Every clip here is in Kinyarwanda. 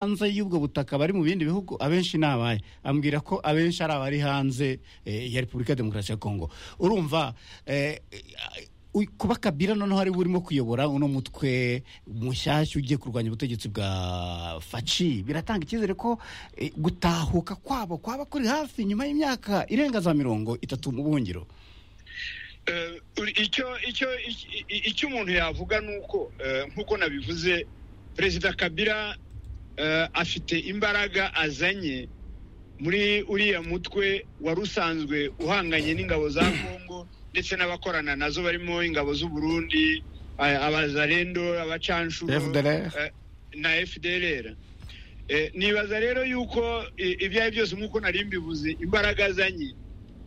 hanze y'ubwo butaka bari mu bindi bihugu abenshi ni abahe ambwira ko abenshi ari abari hanze eh, ya repubulika ya demokarasi ya kongo urumva eh, u- kuba kabila noneho ari we urimo kuyobora uno mutwe mushyashya ugiye kurwanya ubutegetsi bwa faci biratanga icyizere ko eh, gutahuka kwabo kwaba kuri hafi nyuma y'imyaka irenga za mirongo itatu mu buhungiro Eh, icyo icyo i- i- icyo umuntu yavuga ni uko eh, nk'uko nabivuze perezida kabila eh, afite imbaraga azanye muri uriya mutwe wari usanzwe uhanganye n'ingabo za kongo ndetse n'abakorana nazo barimo ingabo z'u Burundi eh, abazarendo abacanshuro FDLR. eh, na fdlr Eh, nibaza rero yuko eh, ibyo ari byose nk'uko nari mbivuze imbaraga azanye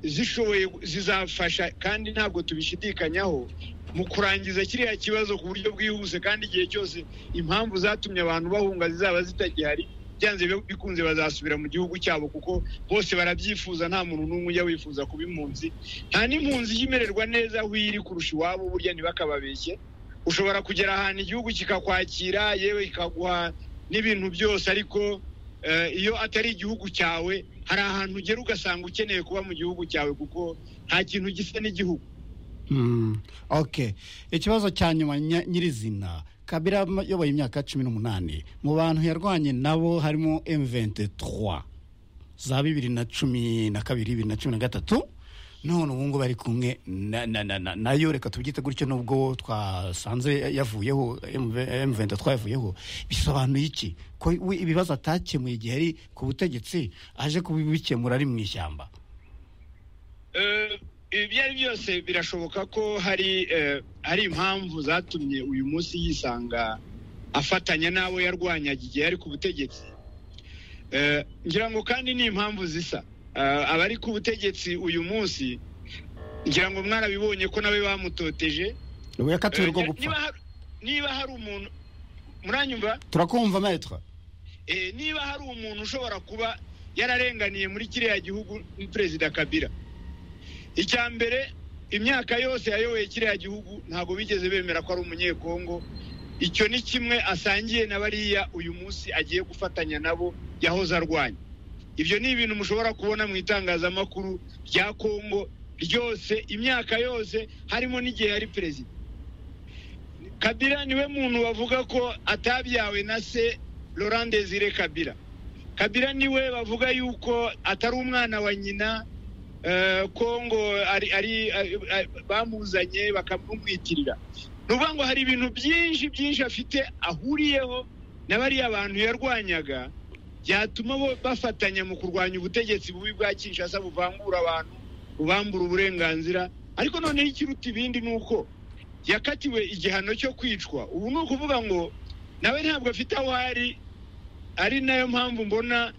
zishoboye zizafasha kandi ntabwo tubishidikanyaho mu kurangiza kiriya kibazo ku buryo bwihuse kandi igihe cyose impamvu zatumye abantu bahunga zizaba zitagihari byanze bi- bikunze bazasubira mu gihugu cyabo kuko bose barabyifuza nta muntu n'umwe ujya wifuza kuba impunzi nta n'impunzi ijya imererwa neza aho iri kurusha iwabo burya ntibakababeshye ushobora kugera ahantu igihugu kikakwakira yewe kikaguha n'ibintu byose ariko eh, iyo atari igihugu cyawe hari ahantu ugera ugasanga ukeneye kuba mu gihugu cyawe kuko nta kintu gisa n'igihugu Mm, okay ikibazo cya nyuma nya- nyirizina kabira m- yoboye imyaka cumi n'umunani mu bantu yarwanye nabo harimo m23 za bibiri na cumi na kabiri bibiri na cumi na gatatu none ubu ngubu ari kumwe na- na- na- na- nayo reka tubyite gutyo nubwo twasanze yavuyeho m23 yavuyeho bisobanuye iki ko we ibibazo atakemuye igihe ari ku butegetsi aje kubikemura ari mu ishyamba Eh, ibyo ari byose birashoboka ko hari eh, hari impamvu zatumye uyu munsi yisanga afatanya n'abo yarwanyaga igihe yari ku butegetsi Eh, ngira ngo kandi ni impamvu zisa Eh, abari ku butegetsi uyu munsi ngira ngo mwarabibonye ko nawe bamutoteje we yakatiwe Eh, rwo niba gupfa hari- niba hari umuntu muranyumva turakumva maître Eh, niba hari umuntu ushobora kuba yararenganiye muri kiriya gihugu ni perezida kabila icya mbere imyaka yose yayoboye kiriya gihugu ntabwo bigeze bemera ko ari umunyekongo icyo ni kimwe asangiye na bariya uyu munsi agiye gufatanya nabo yahoze arwanya ibyo ni ibintu mushobora kubona mu itangazamakuru rya kongo ryose imyaka yose harimo n'igihe yari perezida kabila niwe muntu bavuga ko atabyawe na se laurent desire kabila kabila niwe bavuga yuko atari umwana wa nyina eh, kongo ari- ari- ari- ari- bamuzanye bakamumwitirira ni ukuvuga ngo hari ibintu byinshi byinshi afite ahuriyeho na bariya bantu yarwanyaga byatuma bo bafatanya mu kurwanya ubutegetsi bubi bwa kinshasa buvangura abantu bubambura uburenganzira ariko noneho ikiruta ibindi ni uko yakatiwe igihano cyo kwicwa ubu ni ukuvuga ngo nawe ntabwo afite aho ari ari nayo mpamvu mbona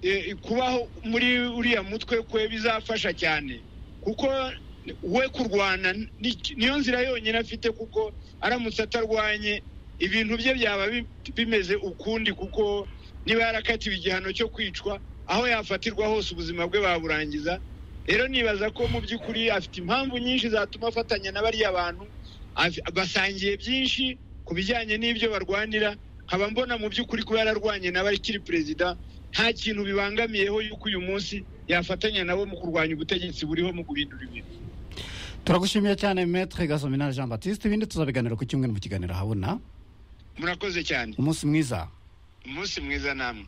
eh, kubaho muri uriya mutwe kwe bizafasha cyane kuko we kurwana ni- niyo nzira yonyine afite kuko aramutse atarwanye ibintu bye byaba bi- bimeze ukundi kuko niba yarakatiwe igihano cyo kwicwa aho yafatirwa hose ubuzima bwe baburangiza rero nibaza ko mu by'ukuri afite impamvu nyinshi zatuma afatanya na bariya bantu af- basangiye byinshi ku bijyanye n'ibyo barwanira nkaba mbona mu by'ukuri kuba yararwanye nawe akiri perezida nta kintu bibangamiyeho yuko uyu munsi yafatanya nabo mu kurwanya ubutegetsi buriho mu guhindura ibintu turagushimiye cyane metre gasominal jean baptiste ibindi tuzabiganira ku cyumweru mu kiganiro habona murakoze cyane umunsi mwiza umunsi mwiza namwe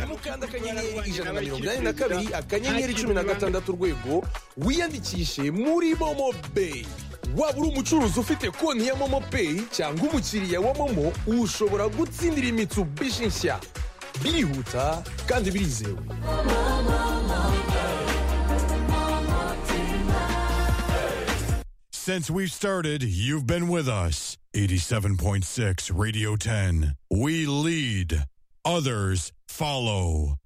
mukanda akanyenyeri ijana na mirongo inani na kabiri akanyenyeri cumi na gatandatu urwego wiyandikishe muri momo peyi waba uri umucuruzi ufite konti ya momo peyi cyangwa umukiriya wa momo ushobora gutsindira imitsubishi nshya birihuta kandi birizewe Since we've started, you've been with us. 87.6 Radio 10. We lead, others follow.